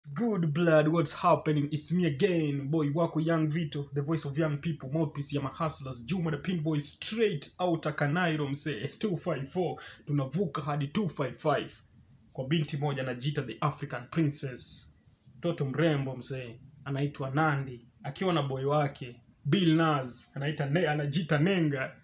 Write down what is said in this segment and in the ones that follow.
Good blood, what's happening? It's me again, boy wako Young Vito, the voice of young people, mouthpiece ya mahustlers, Juma the Pin Boy, straight out Kanairo msee, 254, tunavuka hadi 255 kwa binti moja anajiita the African Princess, mtoto mrembo msee, anaitwa Nandi akiwa na boy wake Bill Nas anaita ne, anajiita Nenga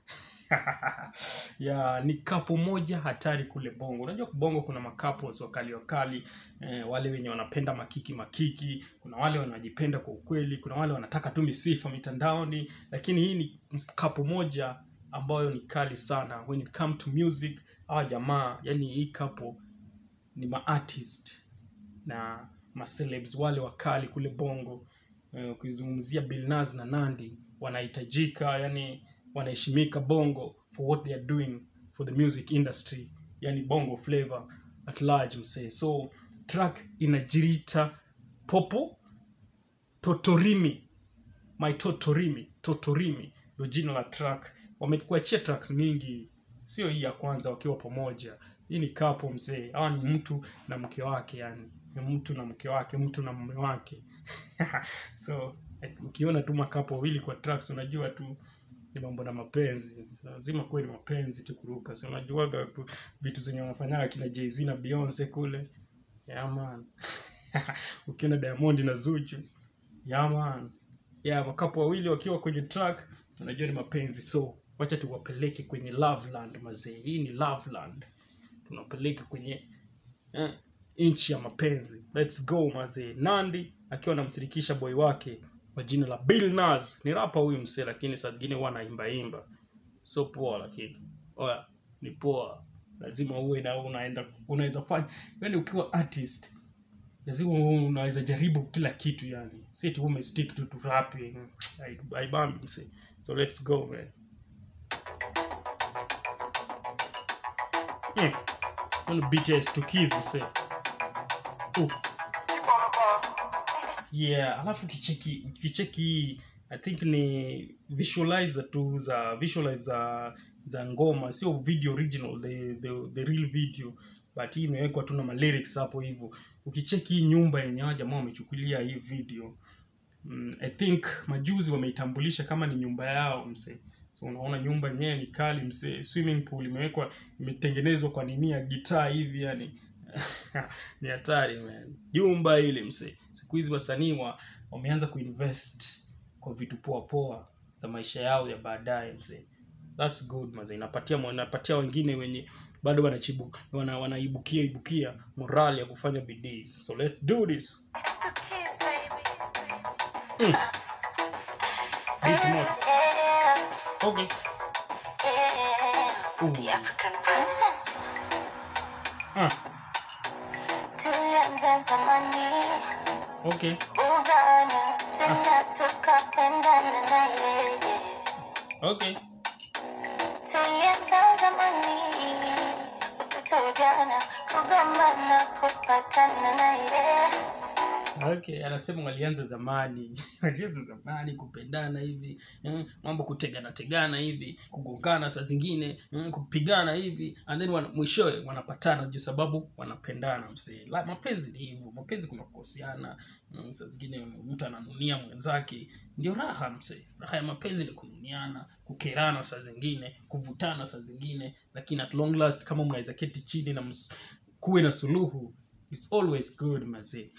ya ni kapo moja hatari kule bongo unajua bongo kuna makapos wakali wakali eh, wale wenye wanapenda makiki makiki kuna wale wanajipenda kwa ukweli kuna wale wanataka tu misifa mitandaoni lakini hii ni kapo moja ambayo ni kali sana when it come to music hawa jamaa yani hii kapo ni maartist na macelebs wale wakali kule bongo Eh, ukizungumzia Billnass na Nandi wanahitajika yani wanaheshimika bongo for what they are doing for the music industry yani bongo flavor at large msee so track inajirita popo totorimi my totorimi totorimi ndio jina la track wamekuachia tracks mingi sio hii ya kwanza wakiwa pamoja hii ni kapo mzee hawa ni mtu na mke wake yani ni mtu na mke wake mtu na mume wake so like, ukiona tu makapo wawili kwa tracks unajua tu ni mambo na mapenzi lazima kuwe ni mapenzi tu kuruka si unajuaga tu vitu zenye wanafanyaga kina jz na beyonce kule yeah, man ukiona diamond na zuchu yeah, man yeah, makapo wawili wakiwa kwenye track unajua ni mapenzi so wacha tuwapeleke kwenye loveland mazee hii ni loveland tunapeleka kwenye eh, nchi ya mapenzi let's go mazee nandi akiwa anamshirikisha boy wake kwa jina la Bill Nas ni rapa huyu msee lakini saa zingine huwa anaimba imba so poa lakini oya ni poa lazima uwe na unaenda unaweza fanya yani ukiwa artist lazima uwe unaweza jaribu kila kitu yani si tu umestick tu to rapping haibambi msee so let's go man mm. Ono BTS tukizi msee uh yeah alafu kicheki kicheki i think ni visualizer tu za visualize za za ngoma sio video original the, the, the real video but hii imewekwa tu na malyrics hapo hivyo ukicheki hii nyumba yenye hawa jamaa wamechukulia hii video mm, i think majuzi wameitambulisha kama ni nyumba yao msee so unaona nyumba yenyewe ni kali msee swimming pool imewekwa imetengenezwa kwa nini ya gitaa hivi yani ni hatari man jumba ile msee siku hizi wasanii wa, wameanza kuinvest kwa vitu poa poa za maisha yao ya baadaye msee thats good maze inapatia inapatia wengine wenye bado wanachibu wana, wanaibukia ibukia morali ya kufanya bidii so let's do this It's the kids, baby. mm. Beat moto. Yeah, okay yeah. Ooh. The African princess. ah, Tulianza zamani okay ugana tena tukapendana na yeye. okay Tulianza zamani utoto ujana kugombana kupatana na yeye. okay anasema walianza zamani walianza zamani kupendana hivi eh, mambo kutegana tegana hivi kugongana saa zingine eh, kupigana hivi and then wana, mwishowe wanapatana juu sababu wanapendana msee La, mapenzi ni hivyo mapenzi kuna kukoseana mm, saa zingine mtu ananunia mwenzake ndio raha msee raha ya mapenzi ni kununiana kukerana saa zingine kuvutana saa zingine lakini at long last kama mnaweza keti chini na ms- kuwe na suluhu it's always good mazee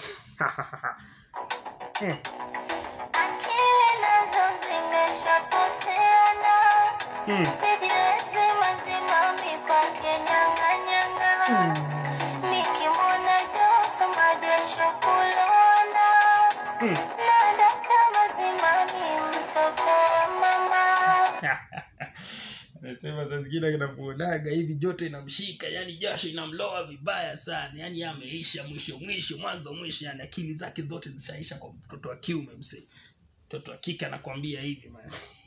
Hmm. Akili nazo zimeshapoteana Hmm. sijiwezi mazima mikwake nyang'anyang'a nikimwona joto majesho kulona Hmm. na data mazima mi mtoto wa mama anasema saa zingine anamuonaga hivi joto inamshika yani jasho inamloa vibaya sana yani yeye ameisha mwisho mwisho mwanzo mwisho yani akili zake zote zishaisha kwa mtoto wa kiume msee mtoto wa kike anakwambia hivi man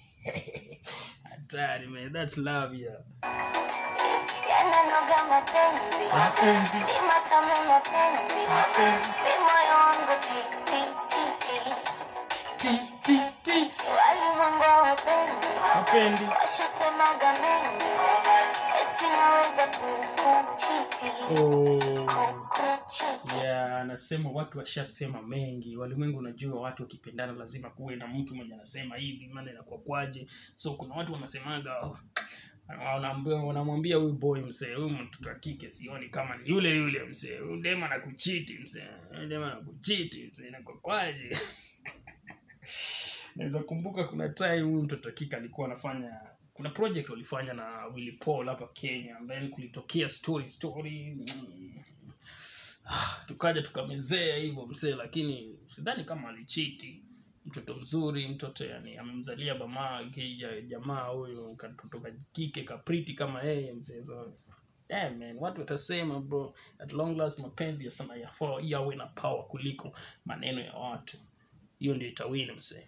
hatari man that's love yeah yananoga mapenzi mapenzi ni matamu mapenzi mapenzi ni moyo wangu ti ti ti ti ti ti ti walimwengu hawapendi mapendi washasemaga mengi eti naweza kukuchiti oh kukuchiti yeah anasema watu washasema mengi walimwengu unajua watu wakipendana lazima kuwe na mtu mwenye anasema hivi maana inakuwa kwaje so kuna watu wanasemaga oh, wanaambia wanamwambia huyu boy msee huyu mtoto wa kike sioni kama ni yule yule msee huyu dema na kuchiti msee huyu dema na kuchiti msee inakuwa kwaje naweza kumbuka kuna time huyu mtoto wa kike alikuwa anafanya kuna project walifanya na Willy Paul hapa Kenya ambaye kulitokea story story mm, Ah, tukaja tukamezea hivyo msee lakini sidhani kama alichiti mtoto mzuri mtoto yani amemzalia bamaa kija jamaa huyo katoto ka kike kapriti kama yeye mzee so damn man watu watasema bro at long last mapenzi ya sana yafaa yawe na power kuliko maneno ya watu hiyo ndio itawini msee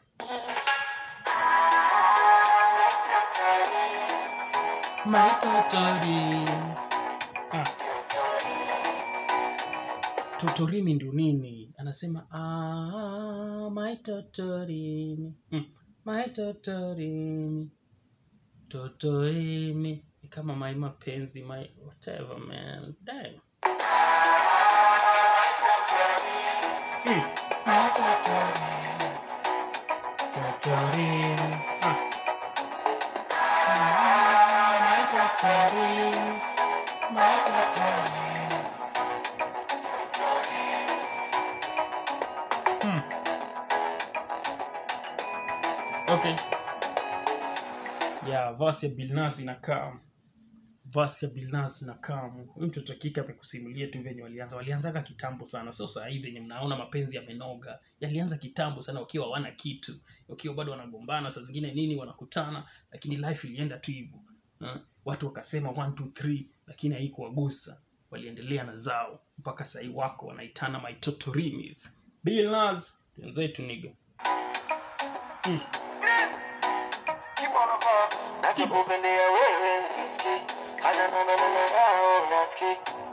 my totori ah totorimi ndio nini anasema ah, my totorimi mm. my totorimi totorimi ni kama my mapenzi my whatever man damn mm. my totorimi totorimi ah. Ah, my totorimi my totorimi Hmm. Okay. Yeah, vasi ya Bilnas inakaa vasi ya Bilnas inakaa. Huyu mtoto wa kike amekusimulia tu venye walianza. Walianzaga kitambo sana. Sio saa hii venye mnaona mapenzi yamenoga. Yalianza kitambo sana wakiwa hawana kitu. Wakiwa bado wanagombana, saa zingine nini wanakutana, lakini life ilienda tu hivyo. Ha? Watu wakasema 1 2 3 lakini haikuwagusa. Waliendelea na zao mpaka saa hii wako wanaitana my totorimis. Bill Nas, wenzetu niga. Mm. nachokupendea wewe riski hata nanananao naski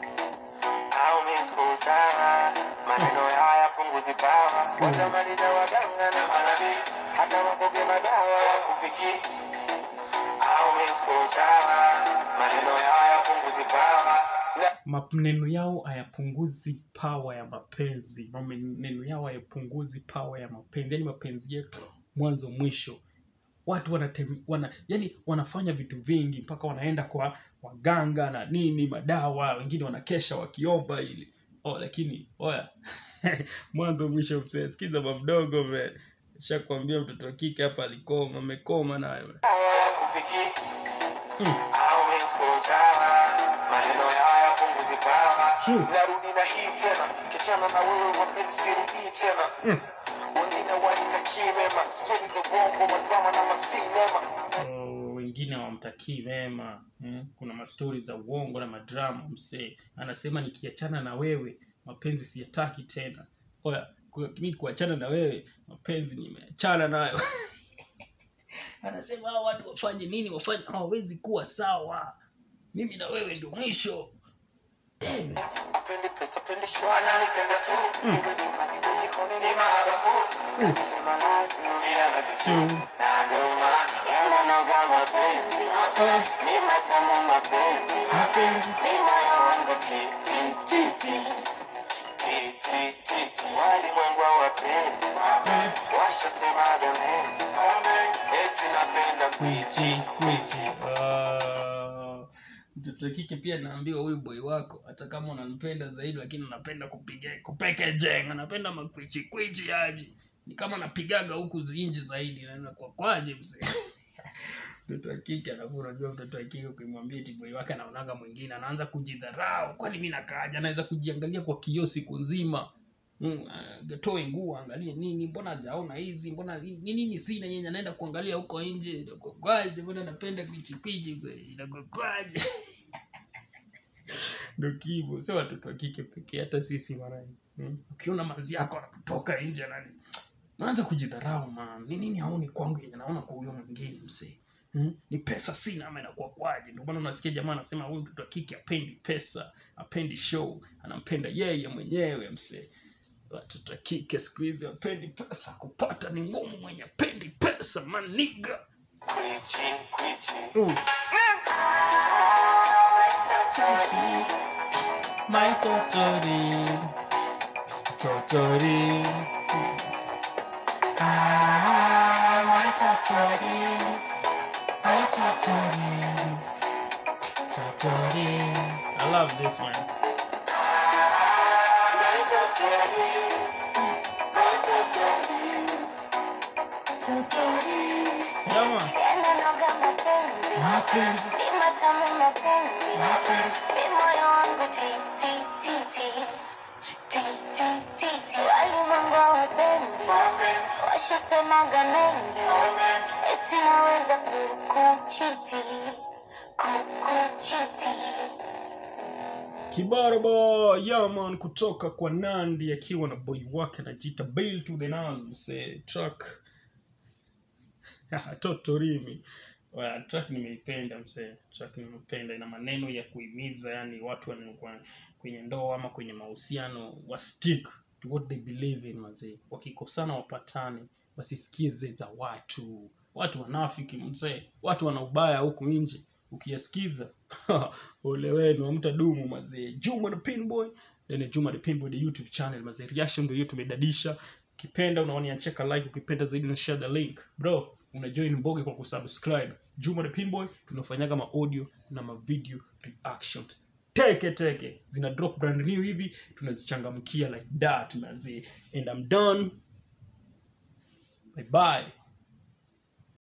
au miskusawa maneno yao yapunguzi pawa watamaliza waganga na manabii hata wakoge madawa ya kufiki au miskusawa maneno yao yapunguzi pawa na maneno yao hayapunguzi pawa ya mapenzi maneno yao hayapunguzi pawa ya mapenzi yani mapenzi yetu mwanzo mwisho watu wanatem, wana yani wanafanya vitu vingi mpaka wanaenda kwa waganga na nini madawa wengine wanakesha wakiomba ili oh, lakini oya mwanzo mwisho mzee sikiza mamdogo me shakwambia mtoto wa kike hapa alikoma amekoma nayo dawa ya kufiki au miskusawa maneno yao yapunguzi pawa True. narudi na hii tena kichana na wewe mapenzi sirudii tena wengine wanitakii mema stori za bongo madrama na masinema Oh, wengine hawamtakii mema mm? kuna mastori za uongo na madrama msee anasema nikiachana na wewe mapenzi siyataki tena oya ku- mi kuachana na wewe mapenzi nimeachana nayo anasema hao watu wafanye nini wafanye hawawezi kuwa sawa mimi na wewe ndio mwisho Damn. apendi pesa pendi shwana nipenda tu iwe chumbani iwe jikoni ni maarufu Nikisema like dunia na vitu na ndio maana yananoga mapenzi ni matamu mapenzi mapenzi ni moyo wangu ti ti ti ti ti ti ti ti walimwengu hawapendi washasemaga mengi eti napenda kwichi kwichi Ah, mtoto wa kike pia naambiwa huyu boy wako hata kama unampenda zaidi lakini unapenda kupiga kupeke jenga anapenda makwichi kwichi aji ni kama napigaga huku zinji zaidi naenda kwa kwaje mzee mtoto wa kike alafu unajua mtoto wa kike ukimwambia eti boy wake anaonaga mwingine anaanza kujidharau kwani mi nakaaja anaweza kujiangalia kwa kioo siku nzima Mm, ah, toe nguo angalie nini mbona hajaona hizi mbona ni nini sina yenye anaenda kuangalia huko nje inakokwaje mbona napenda kwichikwichi kweli inakokwaje ndo kivo sio watoto wa kike pekee hata sisi mara mm. ukiona manzi yako anapotoka nje nani naanza kujidharau man ni nini haoni kwangu yenye naona kwa huyo mwingine msee Hmm? ni pesa sina ama inakuwa kwaje ndio maana unasikia jamaa anasema huyu mtoto wa kike apendi pesa apendi show anampenda yeye mwenyewe msee watoto wa kike siku hizi wapendi pesa kupata ni ngumu mwenye apendi pesa maniga kwichi kwichi uh. My totori. totori Ah, my totori, my totori, totori, i love this one my totori, my totori, totori. yeah man yananoga mapenzi Mapenzi, ni matamu mapenzi mapenzi, mi moyo wangu ti ti ti ti ti ti ti ti walimwengu hawapendi mapenzi, washasemaga mengi mapenzi. eti naweza kukuchiti kukuchiti kibaraba yaman kutoka kwa nandi akiwa na boy wake anajiita bail to the nas msee track totorimi Well, track nimeipenda msee track nimeipenda ina maneno ya kuhimiza yani watu wanaokuwa kwenye ndoa ama kwenye mahusiano wa stick to what they believe in mazee wakikosana wapatane wasisikize za watu watu wanafiki mzee watu wana ubaya huku nje ukiyasikiza ole wenu amtadumu mazee juma the pinboy then juma the pinboy the youtube channel mazee reaction ndio hiyo tumedadisha ukipenda unaoniacheka like ukipenda zaidi na share the link bro una join mboge kwa kusubscribe juma the pinboy tunafanyaga ma audio na ma video reactions teke teke zina drop brand new hivi tunazichangamkia like that mazee and i'm done bye bye